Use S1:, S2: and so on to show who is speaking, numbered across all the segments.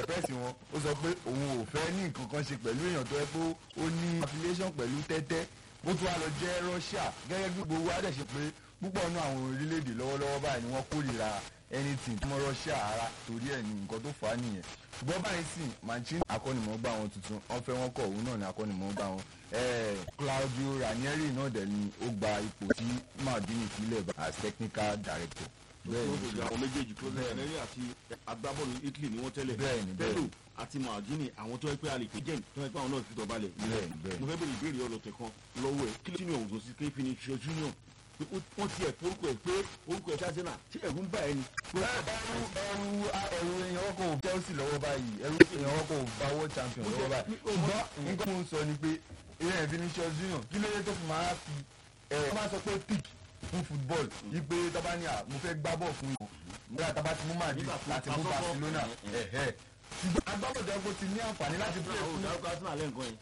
S1: pẹ́ẹ́sì wọn ó sọ pé òun ò fẹ́ ní nǹkan kan ṣe pẹ̀lú èèyàn tó yẹ pé ó ní affiliation pẹ̀lú tẹ́tẹ́ ó tún wá lọ jẹ́ Russia gẹ́gẹ́ bí gbogbo wa dẹ̀ ṣe pé púpọ̀ nínú àwọn orílẹ̀-èdè lọ́wọ́lọ́wọ́ báyìí ni wọ́n kórìíra anything tó mọ Russia ara torí ẹ̀ ní nǹkan tó fà á nìyẹn ṣùgbọ́n báyìí sì Mancini akọ́nimọ̀ọ́gbà wọn tuntun wọ́n fẹ́ wọn kọ̀ òun náà ní akọ́nimọ̀ọ́gbà wọn Claudio Ranieri náà dẹ̀ ni ó gba ipò tí Maldini sílẹ̀ as technical director
S2: bẹ́ẹ̀ni àwọn méjèèjì tó lẹ ẹrẹ àti agbábọ́ọ̀lù Italy ni wọ́n tẹ́lẹ̀
S1: Bẹ́ẹ̀ni,
S2: Pedro
S1: bẹ́ẹ̀ni.
S2: àti Maldini àwọn tó yẹ pé alèpé jẹ́ tó yẹ pé àwọn náà ti dọ̀balẹ̀
S1: Bẹ́ẹ̀ni, bẹ́ẹ̀ni.
S2: mo fẹ́ bèrè ìbéèrè ọlọ́tẹ̀ kan lọ́wọ́ ẹ̀ kí ló sínú ọ̀hún tó sí kéfì ní ṣe junior pé ó- wọ́n ti ẹ̀ forúkọ ẹ̀ pé orúkọ ẹ̀ ṣáṣẹ́ náà tí ẹ̀rù ń bà ẹ́ ni.
S1: ẹrù ẹrù ẹrù èèyàn wọn kò Chelsea lọ́wọ́ báyìí ẹrù èèyàn wọn kò bá world champion lọ́wọ́ báyìí ṣùgbọ́n nǹkan mo ń sọ ni pé ìyẹn Vinicius Junior kí ló dé tó fi máa fi ẹ ọ máa sọ pé pick fún football yìí pé tọ́ba ní à mo fẹ́ gbá bọ̀ fún yìí nígbà tá a bá ti mú Madrid
S2: Nígbà fún
S1: láti mú
S2: asọ́kọ́.
S1: Barcelona ẹ̀hẹ́ ṣùgbọ́n agbábọ̀dọ̀ ẹ̀kọ́ ti ní àǹfààní láti play
S2: àwọn
S1: fún
S2: òdàrúkọ arsenal lẹ́ǹkan yẹn.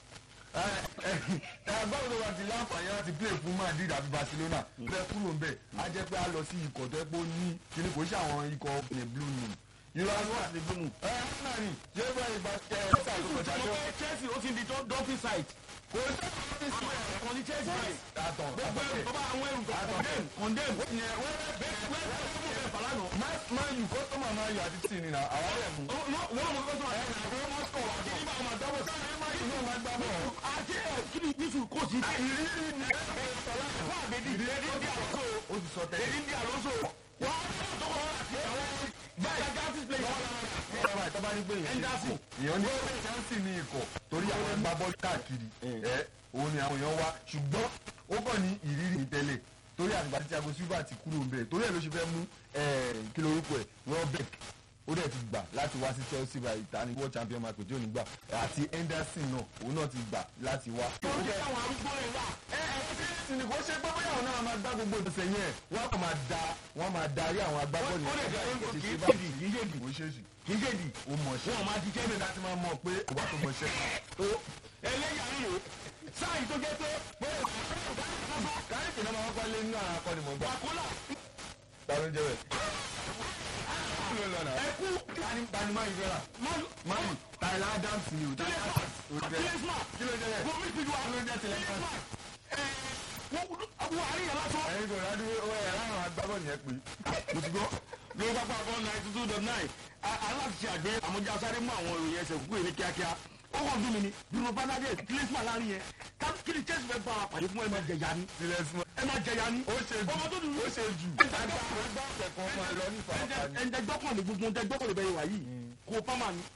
S1: agbábọ̀dọ̀ wa ti láǹfààní láti play fún Madrid àti Barcelona bẹ́ẹ̀ kúrò ń bẹ̀ á jẹ́ pé a lọ sí ikọ̀ tó ẹ́ pé ó ní kíní kò ṣe àwọn ikọ̀ ní blue moon irú àwọn àti blue moon ẹ ẹ náà ni yóò bá ìgbà ẹ ẹ sáà tó kọjá
S2: mo
S1: tó
S2: fẹ́ Chelsea ó ti di dolphin site.
S1: kò sí ọ́fíìsì
S2: àwọn ẹ̀rọ kan ní Chelsea báyìí.
S1: àtọ̀
S2: gbogbo ẹrù tó bá àwọn ẹrù kan condemn condemn. bẹ́ẹ̀ bẹ́ẹ̀ bẹ́ẹ̀ bẹ́ẹ̀ fàlà nà.
S1: máa yù kọ́sọ́mà máa yù àti tì nínú àwọn ọ̀rẹ́ mu.
S2: wọ́n mọ̀ kó tó àyà náà wọ́n mọ̀ sọ̀ àti nígbà wọn máa dábọ̀ sáà ẹ̀ máa yìí náà máa gbà bọ̀. àti ẹ̀ kí ni nísù kò sí.
S1: ìrírí ni ẹ ẹ sọlá
S2: wọ́n àbẹ̀dì èdè ń di àlọ́sọ.
S1: ó ti sọ tẹ́lẹ̀.
S2: èdè ń di àlọ́sọ. wọ́n á tó kọ́ àti àwọn báyìí gasis play.
S1: ọ̀rọ̀ àìtọ́ bá ní pé èèyàn
S2: Henderson.
S1: èèyàn ní Chelsea ní ikọ̀ torí àwọn ẹgbà bọ́ọ̀lù káàkiri ẹ òun ni àwọn èèyàn wá ṣùgbọ́n ó kàn ní ìrírí ní tẹ́lẹ̀ torí àgbà tí Thiago Silva ti kúrò ń bẹ̀ torí ẹ̀ ló ṣe fẹ́ mú kí lorúkọ ẹ̀ Welbeck ó dẹ̀ ti gbà láti wá sí Chelsea by ìta ní world champion mark tí ò ní gbà àti Henderson náà òun náà ti gbà láti wá.
S2: ó jẹ́ àwọn arúgbó rẹ̀ wà.
S1: ẹ ẹ Chelsea ni kò ṣe pé bóyá àwọn náà máa gbá gbogbo ìdọ̀sẹ̀ yẹn wọ́n kàn máa da wọ́n máa darí àwọn agbábọ́ọ̀lù
S2: ó lè jẹ́
S1: yẹn.
S2: kì í ṣèdì kì í ṣèdì
S1: kò ṣe é ṣì
S2: kì í ṣèdì.
S1: ó mọ̀ ṣe.
S2: wọn máa ti jẹ́ mi
S1: láti máa mọ̀ pé kò bá tó mọ̀ ṣe.
S2: tó ẹlẹ́yà ń lò sáà yìí tó jẹ́ pé bóyá
S1: káyọ̀kì náà máa wọ́pọ̀ lé nínú àwọn akọni mọ̀ gbà.
S2: wàkúlà
S1: ta ló ń jẹ́ bẹ̀. kí ló lọ náà.
S2: ẹkú
S1: tani tani máa ń fẹ́ rà.
S2: máàlù
S1: máyì Tyler Adams ni o. Tyler Adams.
S2: kílẹ̀sìmà
S1: kí ló jẹ́ bẹ̀.
S2: gómìnà ìpínlẹ̀ wa
S1: kí ló jẹ́ tilẹ̀ kan.
S2: wọ́n àárín yàrá tó.
S1: ẹ̀yin kò rádú ó ẹ̀ láwọn agbábọ́ọ̀lù yẹn pé.
S2: mo ti gbọ́ lórí pápá bọ́ ninety two dot nine aláṣẹ àgbẹ̀ àmójá sáré mú àwọn ìròyìn ẹsẹ̀ kúkú yìí ní kíákíá ó kàn dún mi ni Bruno Fernandes kílẹ̀sìmà láàrin yẹn ká- kí ni Chelsea fẹ́ bá wa pàdé fún ẹ máa jẹ̀yà ni
S1: tilẹ̀ sùn.
S2: ẹ máa jẹ̀yà ni
S1: ó ṣe jù
S2: ọmọ tó dùn
S1: ó ṣe jù.
S2: Ẹ̀ńtẹ́
S1: àgbà àgbà ọ̀sẹ̀ kan máa lọ ní ìfàkàní.
S2: ẹ̀ńtẹ́ gbọ́kànlé gbogbo ẹ̀ńtẹ́ gbọ́kànlé bẹ́ẹ̀ wà yìí kó pàmà ni.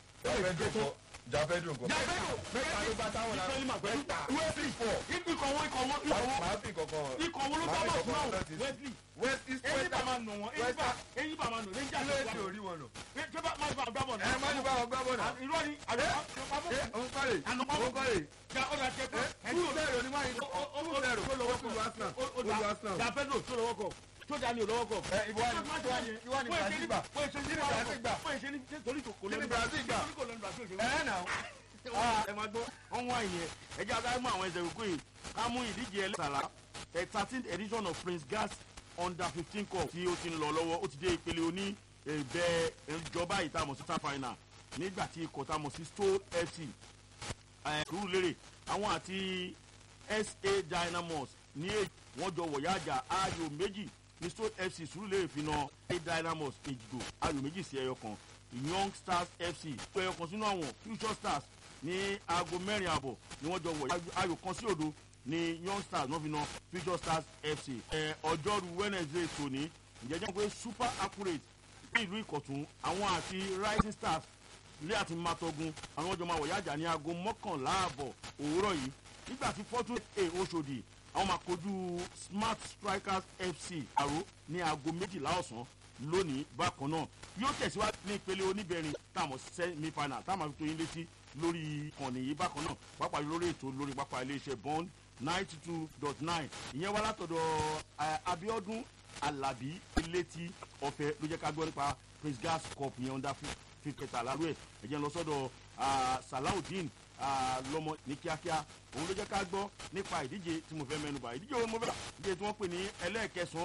S1: jafẹ́dùn kọ́.
S2: Jafẹ́dùn
S1: mẹ́ta ló bá táwọn náà.
S2: Ìfẹ́límà pẹ̀lú Wesley ikọ̀ wọn ikọ̀ wọn ikọ̀
S1: máa
S2: wọn
S1: máa fi kankan.
S2: ikọ̀ wọn ló bá bọ̀ fún àwọn Wesley
S1: west east
S2: eyín
S1: west
S2: bá máa nù wọn eyín bá eyín bá máa nù lẹ́yìn
S1: kí ló
S2: jáde
S1: ṣe orí wọn lọ.
S2: ṣé bá máa bá gbá bọ̀
S1: ẹ má ní báwọn gbá bọ̀ náà.
S2: irọ́ ni àlọ́
S1: ẹ òun kọ́lé òun kọ́lé.
S2: ja ọ̀dà tẹ pé
S1: kú zero ní wáyé kú zero ó lọ́wọ́ kú Arsenal ó lu Arsenal.
S2: jàpẹ́dò tó lọ́wọ́ kọ̀ tó dání olówó kọ̀.
S1: ẹ ìwọ ni ìwọ ni Brazil gbà
S2: wọ́n ṣe ní
S1: Kí ni Brazil gbà?
S2: wọ́n ṣe ní torí kò
S1: Kí ni
S2: lọ́nu
S1: Brazil gbà?
S2: torí kò lọ́nu Brazil ṣe
S1: ẹ nà
S2: ẹ máa gbọ́ wọ́n wá ìyẹn ẹ jẹ́ adáyé mú àwọn ẹsẹ̀ òkú yìí ká mú ìdíje ẹlẹ́sàlá ẹ̀ thirteen edition of Prince Gas under fifteen cup tí ó ti ń lọ lọ́wọ́ ó ti dé ìpele oní ẹ̀bẹ̀ ìjọba ìtamọ̀ sí star final nígbà tí ikọ̀ tamọ̀ sí Stowe FC Surulere àwọn àti SA Dynamos ní èyí wọ́n jọ wọ̀yá àjà ayò méjì ní Stowe FC Surulere fi na SA Dynamos èjìgbò ayò méjì sí ẹyọ kan Young Stars FC ẹyọ kan sínú àwọn Future Stars ní aago mẹ́rin àbọ̀ ni wọ́n jọ wọ̀yá ayò kan sí òdo ní Young Stars wọ́n fi na Future Stars FC ẹ ọjọ́rú Wednesday tòní ìjẹ́jẹ́ pé super accurate ní ìlú Ìkọ̀tún àwọn àti Rising Stars ilé àti matogun àwọn ọjọ́ máa wọ̀ yájà ní aago mọ́kànlá àbọ̀ òwúrọ̀ yìí nígbà tí fortune a Oṣòdì àwọn máa kojú smart strikers fc àró ní aago méjìlá ọ̀sán lónìí bákan náà yóò tẹ̀síwájú ní ìpele oníbẹ̀rin táwọn semi final táwọn máa fi tó yín létí lórí ìkànnì yìí bákan náà pàápàá lórí ètò lórí pápá iléeṣẹ́ bond ninety two dot nine ìyẹn wá látọ̀dọ̀ Abíọ́dún Alábí elétí ọ̀fẹ́ ló jẹ́ ká gbọ́ nípa Prince Gas Cup yẹn under fi kẹta lálú ẹ̀ ẹ̀jẹ̀ ń lọ sọ́dọ̀ Salaudeen lọ́mọ ní kíákíá òun ló jẹ́ ká gbọ́ nípa ìdíje tí mo fẹ́ mẹ́nubà ìdíje wo mo fẹ́ ìdíje tí wọ́n pè ní ẹlẹ́ẹ̀kẹsàn-án